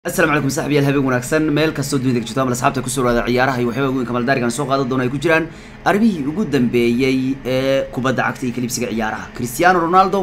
asalaamu calaykum saxbiyaal habeen wanaagsan meel kastoo dunida ka jirto ama asxaabta kusoo dhawaada ciyaaraha iyo waxyaaba weyn kamaldaarigan soo qaadan doona ay ku jiraan arrimihii ugu dambeeyey ee kubadda cagta iyo kalibsiga ciyaaraha cristiano ronaldo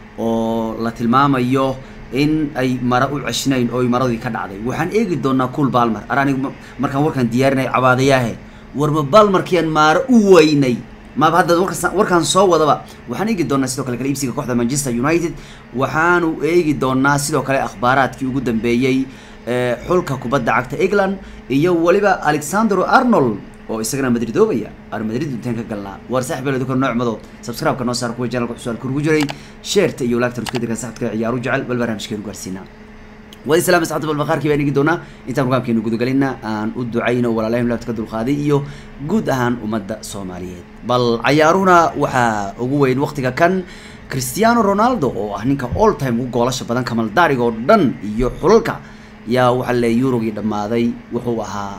oo la tilmaamayo in ay mara u ceshnayn oo ay maradii ka dhacday waxaan eegi doonaa cool balmer ar anigu markaan warkaan diyaarinay cabaadayaahe warma balmarkian maara u weynay maaba hadda warkas- warkaan soo wadaba waxaan eegi doonaa sidoo kale kala iibsiga kooxda manchester united waxaanu eegi doonaa sidoo kale akhbaaraadkii ugu dambeeyey ee xulka kubadda cagta england iyo weliba alexandro arnold oo isagana madridoobaya ar madrid intaan ka galnaa waar saaxib beel dukan nooc mado subscribe-ka noo saar kuwa channelka cusub kurugu jiray sheerta iyo laagtan isku dirkan saxabka ciyaaru jecel bal barnaamijkeenu gaarsiinaa wadi salaam asxaabta balbaqaarkii baan eegi doonaa intaan programkeenu gudagalina aan u ducayno walaalahim laabta ka dulqaaday iyo guud ahaan ummadda soomaaliyeed bal cayaaruhuna waxaa ugu weyn waqtiga kan cristiano ronaldo oo ah ninka all time ugu goolasha badan kamaldaariga oo dhan iyo xulalka yaa waxaa le eurogii dhammaaday wuxuu ahaa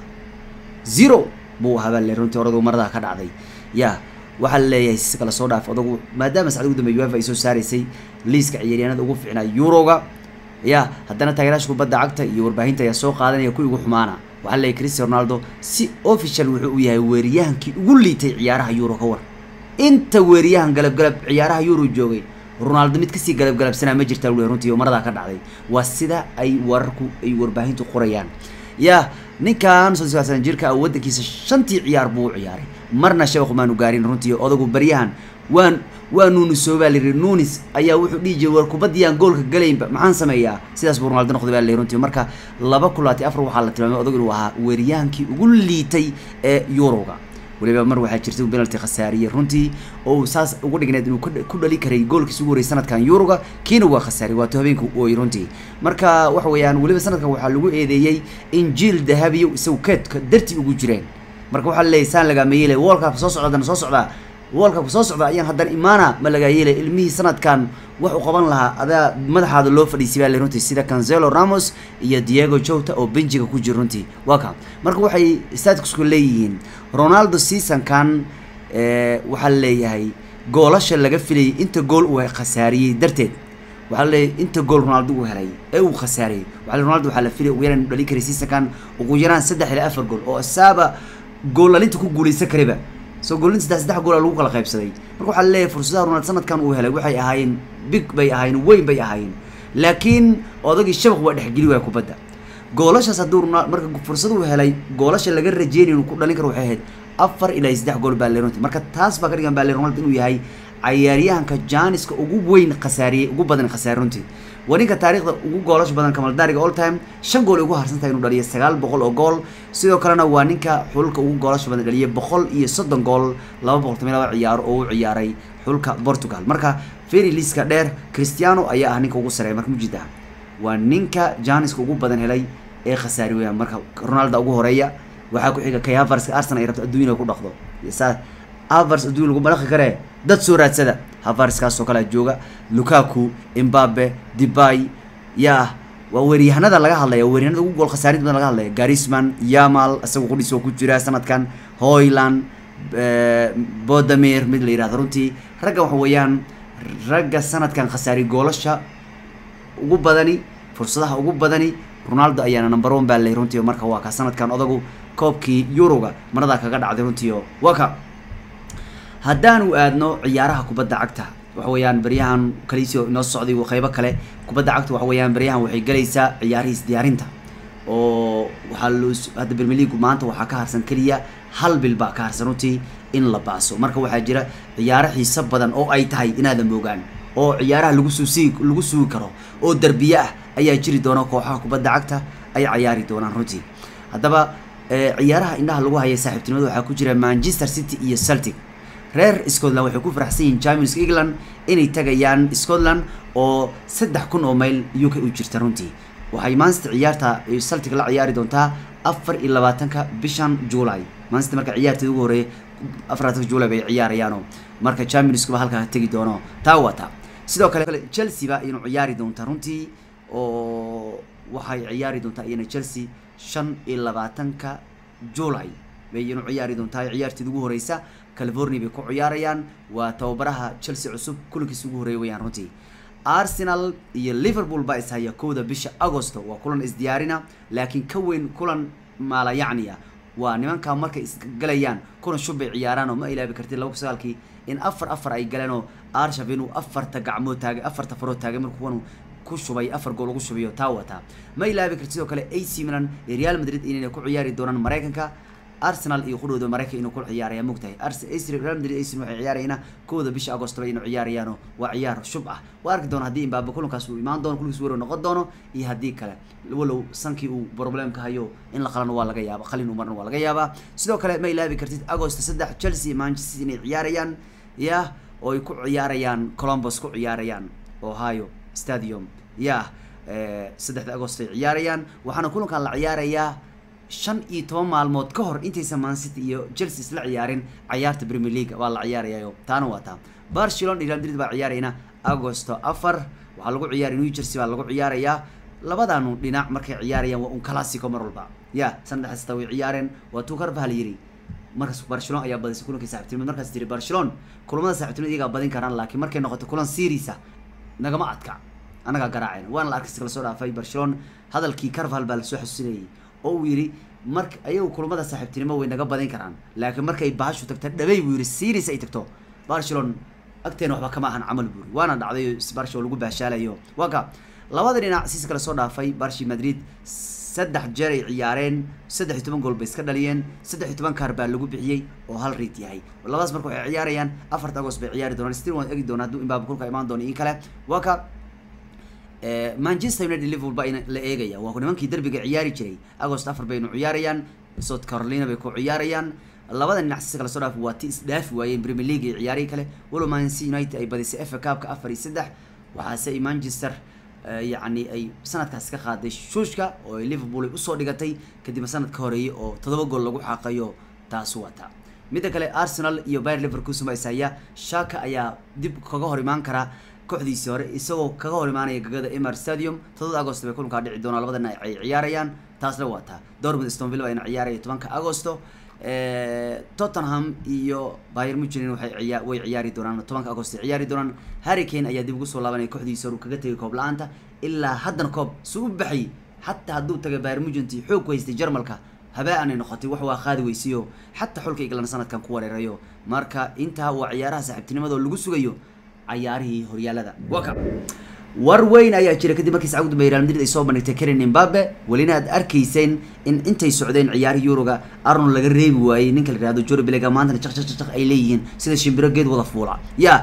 zero buu ahaa baa le runtii oradu marada ka dhacday ya waxaa leeyahay si kala soo dhaaf odagu maadaama sacdi ugu dambeey uefa ay soo saaraysay liiska ciyaaryahanada ugu fiicnaa euroga ya haddana taageeraasha kubadda cagta iyo warbaahinta ayaa soo qaadanaya kuwii ugu xumaana waxaa leeyahay cristiano ronaldo si official wuxuu u yahay weeriyahankii ugu liitay ciyaaraha euro ka war inta weeriyahan galabgalab ciyaaraha euro joogay ronaldo mid kasii galabgalabsanaa ma jirtaa wuli runtii oo maradaa ka dhacday waa sida ay wararku ay warbaahintu qorayaan ya ninkan soddon sano jirka ah waddankiisa shantii ciyaar buu u ciyaaray marna shabaqu maanu gaarin runtii odagu baryahan waan waa nuunisoo baa layidhi nuunis ayaa wuxuu dhihi jiray war kubadiyaan goolka galaynba maxaan sameeyaa sidaas buu ronaldo noqday baa layidhi runtii marka laba kulaati afar waxaa la tilmaamay odagu inuu ahaa weeriyaankii ugu liitay ee yuroga weliba mar waxaa jirta penalty khasaariyey runtii oo uu saas ugu dhigneed inuu ku- ku dhali karay goolkiisa ugu horreeyay sanadkan yuroga kiina waa khasaariyey waato habeenka u ooyey runtii marka waxa weeyaan weliba sanadkan waxaa lagu eedeeyey in jiil dahabiyo isagu keedka dartii ugu jireen marka waxaa laleeyahy saan lagaama yeelay worldcupka soo socda haddana soo socdaa worldcupka soo socda ayaan haddana imaana ma lagaa yeelay ilmihii sanadkan wax u qaban lahaa adaa madaxaada loo fadhiisay baa le runtii sida cancelo ramos iyo diego jota oo benjiga ku jira runtii waa ka marka waxay statusku leeyihiin ronaldo seasonkan eh, waxaa leeyahay goolasha laga filayay inta gool uu khasaariyey darteed waxaa leeyahay inta gool ronaldo uu helay ee uu khasaariyey waxaa le ronaldo waxaa la filay ugu yaraan inuu dhali karay seasonkan ugu yaraan saddex ilaa afar gool oo isaaba goolalinta ku guuleysan karayba soo goolinta saddex saddex goola lagu kala qaybsaday marka waxaa leeyahay fursadaha ronaldo sanadkan uu helay waxay ahaayeen big bay ahaayeen weyn bay ahaayeen laakiin odagii shabaq waa dhexgeli waaya kubadda goolashaas hadduu Ronal- marka fursad uu helay goolasha laga rajeynayo inuu ku dhalin karo waxay ahayd afar ilaa saddex gool baa le runtii marka taas baa ka dhigan baa le ronaldo inuu yahay cayaaryahanka janiska ugu weyn khasaariyey ugu badan khasaare runtii waa ninka taariikhda ugu goolasha badan kamaldaariga all time shan gool ay ugu harsan tahay inuu dhaliyo sagaal boqol oo gool sidoo kalena waa ninka xulka ugu goolasha badan dhaliyay boqol iyo soddon gool laba boqol toban iyo laba ciyaaro oo u ciyaaray xulka portugal marka feri liska dheer cristiano ayaa ah ninka ugu sareeya marka mujid ah waa ninka janiska ugu badan helay ee khasaari weeyaan marka ronaldo ugu horeeya waxaa ku xiga kay haverska arsenal ay rabto adduun inay ku dhaqdo saa havers adduun lagu malaqi karee dad soo raadsada haverskaasoo kalea jooga lukaku imbabe debay yaa waa weeryahanada laga hadlaya waa weeryahanada ugu gool khasaarinta badan laga hadlaya garisman yamal isaga qudhiis oo ku jira sanadkan hoyland bodamir mid la yidhahdo runtii ragga waxa weeyaan ragga sanadkan khasaari goolasha ugu badani fursadaha ugu badani ronaldo ayaana number one baa ley runtii oo marka waa ka sanadkan odagu koobkii yuroga maradaa kaga dhacday runtii oo waa ka haddaanu aadno ciyaaraha kubadda cagta waxa weeyaan baryahan kaliisio inoo socday qeybo kale kubadda cagta waxa weeyaan baryahan waxay galaysaa ciyaarihiis diyaarinta oo waxaa loo hadda premier league maanta waxaa ka harsan keliya hal bil baa ka harsan runtii in la baaso marka waxaa jira ciyaaro xiiso badan oo ay tahay inaadan moogaan oo ciyaaraha lagu suusi lagu sugi karo oo derbiye ah ayaa jiri doona kooxaha kubadda cagta ay cayaari doonaan runtii haddaba eh, ciyaaraha indhaha lagu haya saaxiibtinimada waxaa ku jira manchester city iyo celtic reer scotland waxay ku faraxsan yihiin champions england inay tagayaan scotland oo saddex kun oo mayl uk u jirta runtii waxay manchester ciyaarta ay celtic la ciyaari doontaa afar iyo labaatanka bishan july manchester marka ciyaarteeda ugu horeeya afar labaatanka july bay ciyaarayaano marka championskuba halkaa tegi doono taa waa taa sidoo kale chelsea ba iyanu ciyaari doontaa runtii oo waxay ciyaari doontaa iyana chelsea shan iyo labaatanka july bay iyanu ciyaari doontaa ciyaarteeda ugu horeysa california bay ku ciyaarayaan waa tababaraha chelsea cusub kulankiisa ugu horeeya weyaan runtii arsenal iyo liverpool baa ishaya kowda bisha agosto waa kulan isdiyaarina laakiin ka weyn kulan maala yacniya waa nimankaa markay isgalayaan kulan shub bay ciyaaraan oo ma ilaabi kartid laba kun sagaalkii in afar afar ay galeen oo arshaf inuu afarta gacmood taagay afarta farood taagay markuu kuwan ku shubay afar gool ugu shubayo taa wataa ma ilaabi kartid sidoo kale ac milan iyo real madrid inay ku ciyaari doonaan maraykanka arsenal iyo qudhooda maraykan inuu ku ciyaaraya mogtahay real madrid ac waxay ciyaarayana kowda bisha agosto inuu ciyaarayaano waa ciyaar shub ah waa arki doona haddii imbaaba kulankaas uu imaan doono kulankiis weero noqon doono iyo haddii kale walow sankii uu problemka hayo in la qalano waa laga yaaba qalin umarna waa laga yaabaa sidoo kale ma ilaabi kartid agosto saddex chelsea iyo manchester inay ciyaarayaan yah oo ay ku ciyaarayaan columbus ku ciyaarayaan ohio stadium yah saddexda agosto ay ciyaarayaan waxaana kulankan la ciyaarayaa shan iyo toban maalmood ka hor intaysan mancity iyo chelsea isla ciyaarin cayaarta premier league waa la ciyaarayayo taana waa taa barcelona iyo real madrid baa ciyaarayna agosto afar waxaa lagu ciyaaraya new jersey baa lagu ciyaarayaa labadaanu dhinac markay ciyaarayaan waa un classico mar walba ya sanad kasta way ciyaareen waa tuu karbah la yiri markaas barcelona ayaa badisay kulankii saaxiibtinimad markaas tiri barcelona kulamada saaxiibtinimad iyagaa badin karaan laakiin markay noqoto kulan seriisa nagama adka annagaa garaaceen waana la arkaysa kala soo dhaafay barcelona hadalkii carval baa lasoo xasuusinayay oo uu yidhi marka ayagu kulamada saaxiibtinimo way naga badin karaan laakiin markay bahashu tagta dhabay buu yidhi series ay tagto barcelona agteena waxba kama ahan camal buuri waana dhacday barshi oo lagu baashaalayo waa ka labada dhinac siis kale soo dhaafay barshi madrid saddex jeer ay ciyaareen saddex iyo toban gool bay iska dhaliyeen saddex iyo toban kaar baa lagu bixiyey oo hal riid yahay labadaas marka waxay ciyaarayaan afarta agost bay ciyaari doonaan stil waan egi doona hadduu imbaaba kulka imaan doono in kale waa ka manchester united liverpool baa la eegaya waa nimankii derbiga ciyaari jiray agost afar baynu ciyaarayaan south carolina bay ku ciyaarayaan labada dhinac si kala soo dhaaf waa ti isdhaafi waayeen premier league iyo ciyaarihii kale walow manchester united ay badisay fa cupka afar iyo saddex waxaase ay manchester yacni ay sanadkaas ka qaaday shuushka oo ay liverpool ay usoo dhigatay kadibna sanad ka horeeyay oo todoba gool lagu xaaqayo taas wata midda kale arsenal iyo bayer liverkusen baa ishaya shaka ayaa dib kaga hor imaan karaa kooxdiisii hore isagoo kaga hor imaanaya gagada emar stadium todoba agosto bay kulankaa dhici doonaa labadana ay ciyaarayaan taasna waa taa dortmund stonville bayna ciyaaraya tobanka agosto tottenham iyo bayer muchin waxay ciyaa way ciyaari doonaan tobanka agosto ay ciyaari doonaan harry kane ayaa dib ugu soo laabanaya kooxdiisa hore uu kaga tegay koob la-aanta ilaa haddana koob su u baxay xataa hadduu tagay bayer muchinti xoog ku haystay jarmalka habaa-anay noqotay wax waa qaadi weysiyo xataa xulka england sanadkan ku wareerayo marka intaa waa ciyaaraha saaxiibtinimadoo lagu sugayo cayaarihii horyaalada waa ka war weyn ayaa jira kadib markii sacuud bay real madrid ay soo bandhigtay karen imbabe welina aad arkayseen in intay socdeen ciyaarihii yuroga arnold laga reebi waayey ninka la yihahdo jori belega maantana jaq jaq jaq ay leeyihiin sida shimbiro geed wada fuula ya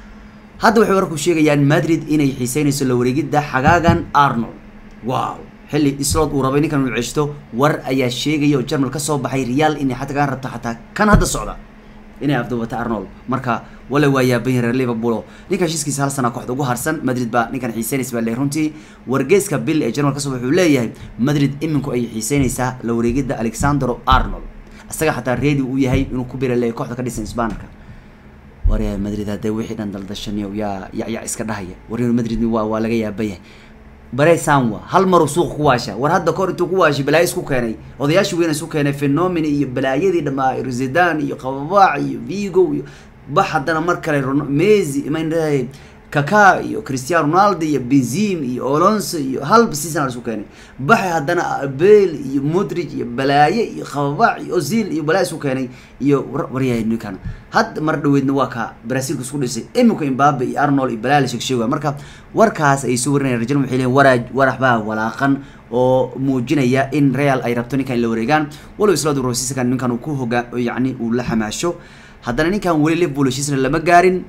hadda waxay warku sheegayaan madrid inay xiiseynayso la wareegidda xagaagan arnold wow xilli islod uu rabay ninkan uu ceshto war ayaa sheegaya oo jarmal ka soo baxay real inay xataa kaan rabto xataa kan hadda socda inay afduubata arnold marka wala waa yaabanyahin reer liverpool ninkan heshiiskiisa hal sana kooxda ugu harsan madrid baa ninkan xiiseynaysa baa leeyahay runtii wargeeska bill ee jarmal kasoo wuxuu leeyahay madrid iminku ay xiiseynaysaa la wareegidda alexandro arnold isaga xataa reedi uu yahay inuu ku bira leeyahay kooxda ka dhisan isbaanarka waryahay madrid haddee wixii dhan daldashaniyo yaa yacyac iska dhahaya waryahay madrid waa waa laga yaabanyahay bare sanwa hal maruu suuqa ku waasha war hadda kahor intuu ku waashay balaayo isku keenay odayaashii weyn isku keenay phenomena iyo balaayadii dhamaa rosidan iyo qababaac iyo vigo iyo bax haddana mar kale messi man kaka iyo cristiano ronaldo iyo benzim iyo olonso iyo hal season isku keenay baxay haddana bale iyo modric iyo balaaye iyo qababaac iyo ozil iyo balaayo isku keenay iyo waryahay ninkan hadda mar dhaweydna waa ka brazilka isku dhisay imika imbabe iyo arnold iyo balaa la sheegsheegaya marka warkaas ay soo warinayaan rajal waxay leeyihin waraaj warax baa walaaqan oo muujinaya in real ay rabto ninkan in la wareegaan walow isladu rosisakan ninkan uu ku hogaa yacni uu la xamaasho haddana ninkan weli liverpool heshiisna lama gaarin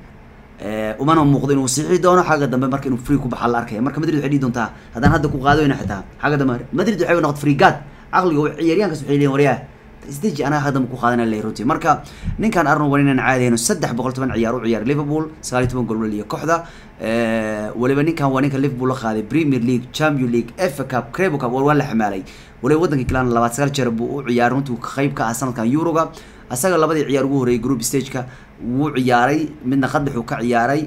umana muuqdo inuu siixi doono xagga dambe marka inuu free ku baxa la arkaya marka madrid waxay dhihi doontaa haddaan hadda ku qaadayna xitaa xagga dambe madrid waxay noqotay free guard caqliga ciyaaryahankaas waxay leeyihin waryaa isdeji anaga hadda ku qaadanaya lay runtii marka ninkan arnold waa inaan caadi hayno saddex boqol toban ciyaar u ciyaar liverpool sagaal iyo toban gool waliya kooxda waliba ninkan waa ninka liverpool la qaaday premier league champion league fa cup crebo cup waa la xamaalay waliba waddanka clan labaad sagaal jeer buu u ciyaaray runtii qayb ka ah sanadkan euroga asaga labadii ciyaar ugu horreeyay group stageka wuu ciyaaray midna qadaxuu ka ciyaaray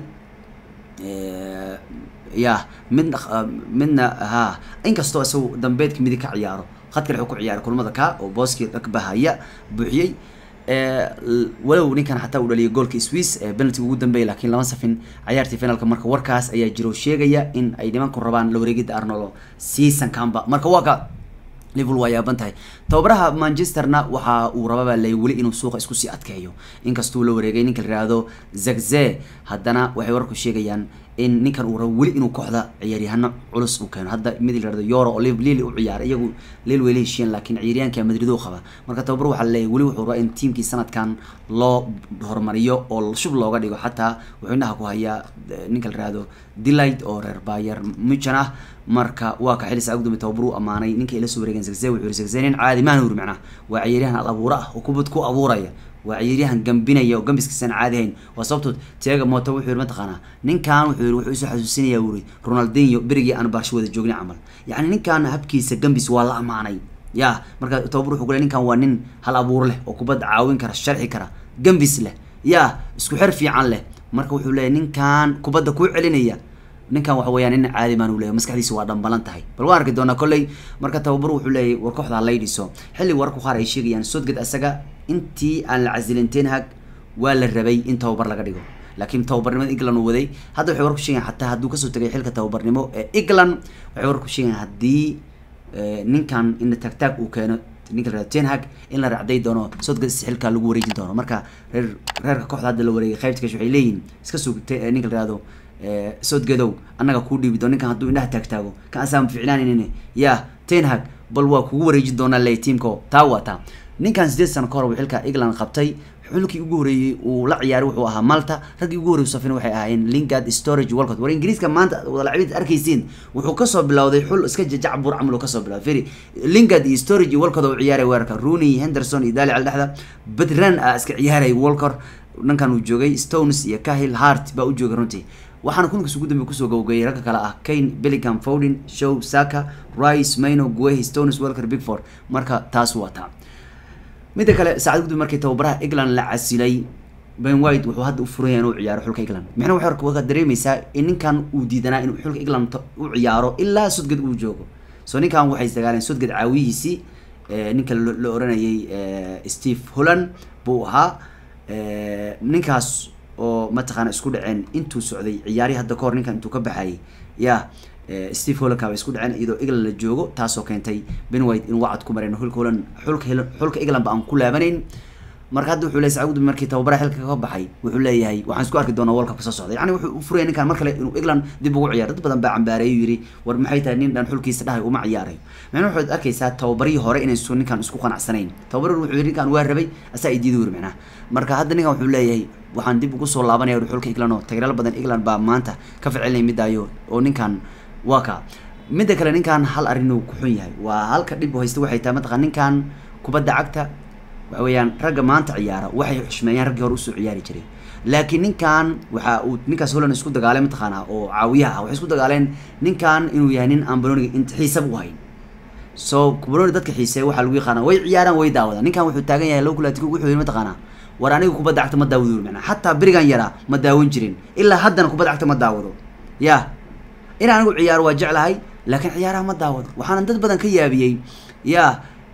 ya midna midna ha inkastoo isagu dambeedka midig ka ciyaaro khadka wuxuu ku ciyaaray kulmada ka oo booskii dhagbahaya buuxiyey walow ninkan xataa uu dhaliyay goolka swiss ee penaltiga ugu dambeeyay laakiin lama safin cayaartii finalka marka warkaas ayaa jiro sheegaya in ay nimanku rabaan la wareegida arnolo seasonkanba marka waa ka liverpool waa yaaban tahay tababaraha manchesterna waxa uu rababaa lay weli inuu suuqa isku sii adkeeyo inkastuu la wareegay ninka la yihahdo zagze haddana waxay warku sheegayaan in ninkan uu rabo weli inuu kooxda ciyaaryahano culus uu keeno hadda mid la yihahdo euro oo lili u ciyaaray iyagu lil way la heshiiyeen laakiin ciyaaryahanka madrid uu qaba marka tababar waxaa laleeyahy weli wuxuu rabaa in tiimkii sanadkan loo horumariyo oo shub looga dhigo xataa wuxuu indhaha ku hayaa ninka la yihahdo delight oo reer bayer muchan ah marka waa ka xili saa gudoomiye tababar uu amaanay ninka ila soo wareegeen zagze wuxuu yiri zagze nin caadi maana uri macnaha waa ciyaaryahan al abuura ah oo kubad ku abuuraya waa ciyaaryahan gambinaya oo gambiskiisaan caadi hayn waa sababtood tiaga moto wuxuu yiri mataqaanaa ninkan wuxuu yiri wuxuu isu xasuusinaya wuri ronaldinho berigii aan baarsho wada joognay camal yacni ninkan habkiisa gambis waa la amaanay ya marka tababar wuxuu ku leey ninkan waa nin hal abuur leh oo kubadda caawin kara sharxi kara gambis leh ya isku xer fiican leh marka wuxuu leeyahy ninkan kubadda kuu celinaya ninkan waxa weeyaan nin caadi maan u leeyahy maskaxdiisa waa dhambalan tahay bal waan arki doonaa kolley marka tababar wuxuu leeyahy war kooxda halay dhiso xilli wararku qaar ay sheegayaan sodgad asaga intii aan la casilin ten hag waa la rabay in tababar laga dhigo laakiin tababarnimada england uu waday hadda waxay warku sheegayan xataa hadduu kasoo tegay xilka tababarnimo ee england waxay warku sheegayan haddii ninkan in tagtaag uu keeno ninka la ten hag in la raacday doono sodgad xilka lagu wareejin doono marka reer reerka kooxda hadda la wareegay qaybta kash waxay leeyihin iska sug ninka la yihahdo soodgadow annaga kuu dhiibi doon ninkan hadduu indhaha taagtaago kan asaan ficnaaninin ya ten hag bal waa kugu wareejin doonaa ley tiamko taa waa taa ninkan sideed sano ka hor uu xilka england qabtay xulkii ugu horeeyey uu la ciyaaray wuxuu ahaa malta raggii ugu horrey safin waxay ahaayeen lingard storage walcott war ingiriiska maanta wadalacibid arkaysiin wuxuu kasoo bilowday xul iska jajacbur camal uu kasoo bilowday firi lingard iyo storage iyo walcott oo ciyaaray weerarka rooney henderson iyo dali al dhexda badran a iska ciyaaray walcott dhankan uu joogay stones iyo kahil hart baa u joogay runtii waxaana kulankiis ugu dambe kusoo gabogayay ragga kale ah kane bellingham fowden show saka rice mayno guehi stones welker bigford marka taas waa taa midda kale saacad gudub markii tababaraha england la casilay ben white wuxuu hadda u furanya inuu ciyaaro xulka england micna waxay waka dareemaysaa in ninkan uu diidanaa inuu xulka england u ciyaaro ilaa sodgad uu joogo so ninkan waxay isdagaaleen sodgad caawiyihiisii ninka la oranayay steve holland buu ahaa ninkaas oo mataqaana isku dhaceen intuu socday ciyaari hadda kahor ninkan intuu ka baxayay ya steve hollandka bay isku dhaceen iyadoo england la joogo taasoo keentay ben white in wacad ku mareen xulka holland xulka xulka england ba aan ku laabanayn marka hadda wuxuu leeyahay sacuudi markii tababaraha xilka ka baxay wuxuu leeyahay waxaan isku arki doonaa world cup soo socda yani wuxuu u furaya ninkan mar kale inuu england dib ugu ciyaaro dad badan baa cambaareeyu yiri war maxay tahay nin dhan xulkiisa dhahay uma ciyaarayo macnaha waxaad arkaysaa tababarihii hore inaysu ninkan isku qanacsanayn tababar wuxuu yiri ninkan waa rabay asaa ay diidi wiri macnaha marka hadda ninkan wuxuu leeyahay waxaan dib ugu soo laabanaya uri xulka england oo tageraal badan england baa maanta ka ficilnay midaayo oo ninkan waa ka midda kale ninkan hal arrin uu ku xun yahay waa halka dhib haysta waxay tahay mataqan ninkan kubadda cagta waxa weeyaan ragga maanta ciyaara waxay xushmeeyaan raggii hore usoo ciyaari jiray laakiin ninkan waxa uu ninkaas holland isku dagaalay mataqaanaa oo caawiyaha ah waxay isku dagaaleen ninkan inuu yahay nin aan banoniga int xiisaba u hayn so banoni dadka xiiseeya waxaa lagu yaqaana way ciyaaraan way daawadaan ninkan wuxuu taagan yahay low kulaatik wuxuu yidhi mataqaanaa war aniga kubadda cagta ma daawado macnaa xataa berigan yaraa ma daawan jirin ilaa haddana kubadda cagta ma daawado ya in anigu ciyaaro waa jeclahay laakiin ciyaaraha ma daawado waxaana dad badan ka yaabiyey ya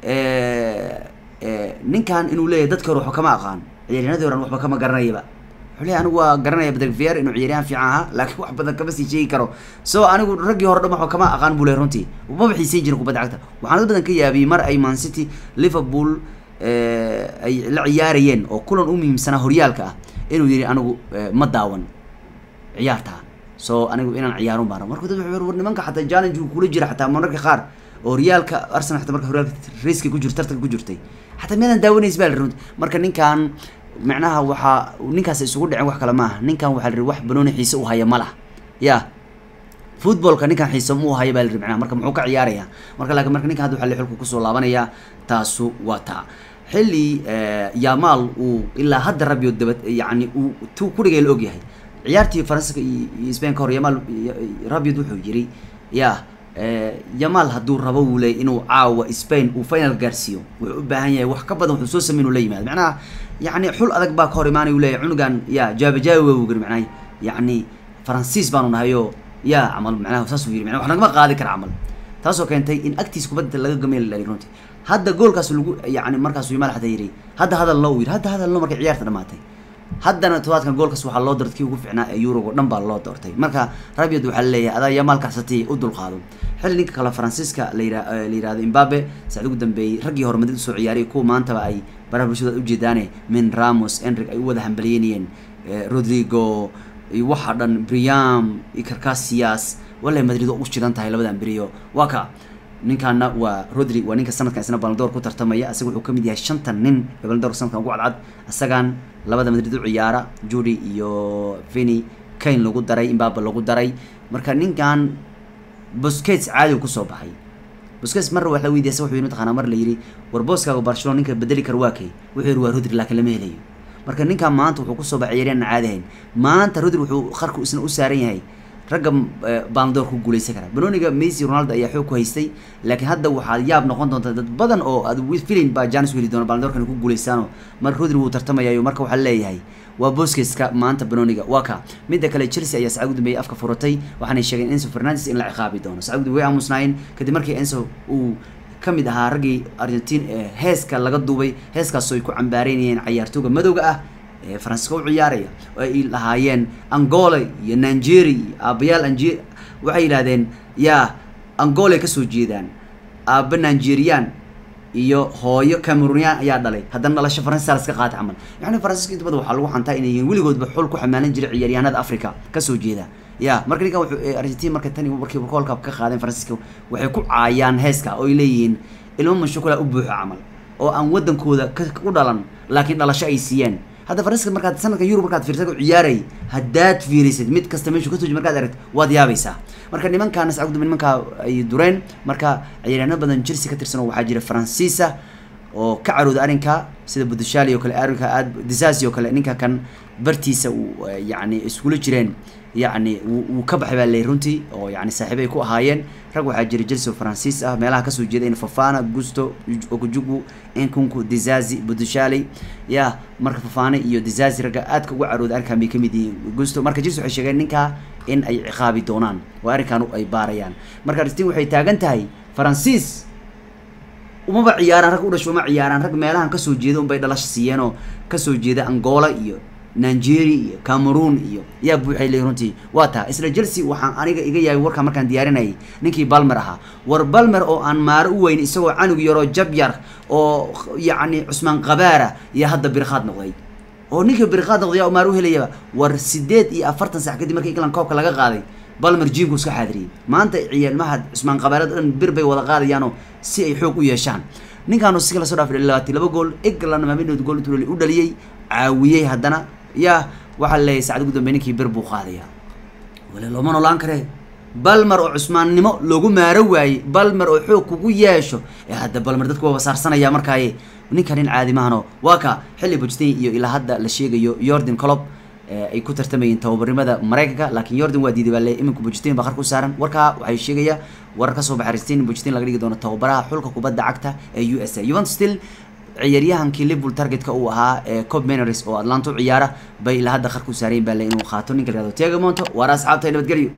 ninkan inuu leeyahay dadka hore waxba kama aqaan ciyaaryanadii horan waxba kama garanayaba wuxuu leeyahay anigu waa garanaya badagvier inuu ciyaaryahan fiican ahaa laakiin wax badan kama sii sheegi karo so anigu raggii hore dhan waxba kama aqaan buu leeyahay runtii maba xiisayn jirin kubadda cagta waxaana dad badan ka yaabiyey mar ay man city liverpool ay la ciyaarayeen oo kulan u muhiimsanaa horyaalka ah inuu yihi anigu ma daawan ciyaartaa so anigu inaan ciyaarun baan marka dad war nimanka xataa challenge uu kula jira xataa mararka qaar oo horyaalka arsenal xataa marka horyaalka raiska ku jirta tartanka ku jirtay xataa miyadan daawanays baa la runti marka ninkan macnaha waxaa ninkaas isugu dhicin wax kale maaha ninkan waxaa la ri wax banooni xiise u haya ma lah ya footballka ninkan xiise mu haya baa la ri macnaha marka muxuu ka ciyaaraya marka laakiin marka ninkan hadda waxaa la xulka kusoo laabanaya taasu waa taa xilli yamaal uu ilaa hadda rabio dabad yani uu tu kudhigay la ogyahay ciyaartii faransiska iyo spain ka hor yamaal rabiod wuxuu yiri ya yamaal hadduu rabo wuu leeyay inuu caawa spain uu final gaarsiiyo wuxuu u baahan yahay wax ka badan wuxuu soo sameyn uu la yimaado macnaha yani xul adag baa ka hor imaanay uu leeyahy cunugan ya jaabajaabi waa wugiri macnaha yani faransiis baanu nahayo ya camal macnaha saas uu yiri macnaha wax nagama qaadi kara camal taasoo keentay in agtiis kubadda laga gamay la dhaliy runtii hadda goolkaas lagu yani markaasuu yimaal xataa yidhi hadda hadal loo yidhi hadda hadal loo markay ciyaarta dhamaatay haddana todobaadkan goolkaas waxaa loo doortay kii ugu fiicnaa ee yurogo dhan baa loo doortay marka rabiod waxaa laleeyahay adaa yamaal kacsatay u dulqaado xilli ninka kale faransiiska la yira la yirahdo imbabe saacad ugu dambeeyey raggii hore madrid usoo ciyaariyay kuwa maantaba ay baraha bulshada ujeedaane min ramos enrig ay u wada hambaliyeynayeen rodrigo iyo waxa dhan briam iyo carcasias wallay madrid oo u shidan tahay labadan beriyo waa ka ninkaana waa rodri waa ninka sanadkan isna baldoor ku tartamaya isaga wuxuu kamid yahay shantan nin ee baldoor sanadkan ugu cadcad isagan labada madrid u ciyaara judy iyo vini kane lagu daray imbaba lagu daray marka ninkan boscates caadi kusoo baxay boscates marna wax la weydiiyay wuxuu yidhi taqaanaa mar la yidhi war booskaaga barcelona ninka bedeli kara waa kay wuxuu yidhi waa rodri laakiin lama helayo marka ninkan maanta wuxuu kusoo baxay ciyaaryahan caadi ahayn maanta rodri wuxuu qarku isna u saaran yahay ragga baldoor ku guuleysan kara banoniga messi ronaldo ayaa xoog ku haystay laakiin hadda waxaad yaab noqon doonta dad badan oo aad filin baa janis heli doona baldoorkan ku guuleysaano marka rodri wuu tartamayayo marka waxaa leeyahay waa boskeska maanta banoniga waa ka midda kale chelsea ayaa sacad ugu dambeeyay afka furatay waxaanay sheegeen enso fernandes in la ciqaabi doono sacad ugu way aamusnaayeen kadib markii enso uu ka mid ahaa raggii argentine ee heeska laga duubay heeskaasoo ay ku cambaareynayeen cayaartooga madowga ah ee faransiiska u ciyaaraya oo ay lahaayeen angola iyo nigeria iyo aabayaal ange waxay yidhahdeen yaa angolay kasoo jeedaan aaba nigerian iyo hooyo cameronian ayaa dhalay haddana dhalasho faransiiska laska qaatay camal yacni faransiiska inta badan waxaa lagu xantaa inay yihiin weligoodba xul ku xamaalan jiray ciyaaryahanada africa kasoo jeeda ya marka ninkan wuxuu argentina marka tani markii koolka ka qaadeen faransiiska waxay ku caayaan heeska oo ay leeyihiin ilmo mashukula u buuxo camal oo aan wadankooda u dhalan laakiin dhalasho ay siiyeen hadda faransiiska markaad sanadka yurub markaad fiirtad u ciyaaray haddaad fiirisid mid kasta meeshu kasoo markaad aragt waad yaabaysaa marka nimankaana sacugduma nimankaa ay dureen marka ciyaaryaano badan chelsea ka tirsan oo waxaa jira faransiisa oo ka carooda arrinka sida budushali oo kale arrinka aad disasi oo kale ninka kan bartiisa uu yacni iskula jireen yacni wuu ka baxay baa leey runtii oo yani saaxiib ay ku ahaayeen rag waxaa jira chelsea oo faransiis ah meelaha kasoo jeeda in fafana gusto okujugu inkunku dizazi budushali ya marka fafane iyo dizazi ragga aadka uga carooda arrinkan bay kamid yihiin gusto marka chelsea waxay sheegeen ninkaa in ay ciqaabi doonaan oo arrinkan ay baarayaan marka argentin waxay taagan tahay faransiis umaba ciyaaraan rag u dhasho uma ciyaaraan rag meelahan kasoo jeeda unbay dhalasha siiyeen oo kasoo jeeda angola iyo nigeria iyo cameroon iyo yaa buuxay leey runtii waa taa isla chelsea waxaan aniga iga yaabay warkaan markaan diyaarinayay ninkii balmer ahaa war balmer oo aan maaro u weyn isagoo canug yaroo jab yar oo yacni cusmaan qabaara iyo hadda birkhaad noqday oo ninkii birkhaad noqday yaa maaro u helayaba war sideed iyo afartan sac kadib markii england koobka laga qaaday balmer jimku iska xaadiriyey maanta ciyaalmaha cusmaan qabaarada dhan bir bay wada qaadayaanoo si ay xoog u yeeshaan ninkaanu si kala soo dhaafay labaatan laba gool england maaminood gool intuu u dhaliyey caawiyey haddana yaa waxaa leeyahay sacad ugu dambeey ninkii bir buu qaadaya wale looma noolaan karee balmer oo cusmaannimo loogu maaro waayey balmer oo xoog kugu yeesho ee hadda balmer dadku waa wasaarsanaya markaaye ninka nin caadi mahano waa ka xilli bujtin iyo ilaa hadda la sheegayo yordan colob ay ku tartamayeen tababarnimada maraykanka laakiin yordan waa diiday baa le iminku bujtin baa qarka u saaran warkaa waxay sheegaya warar kasoo baxay argentin bujtin laga dhigi doono tababaraha xulka kubadda cagta ee u s a juventus still ciyaaryahankii liverpool targetka uu ahaa ee cob meners oo atlanta u ciyaara bay ilaa hadda qarka u saareen baa le inuu qaato ninka la yihahdo tegamonto waara asxaabta nabadgelyo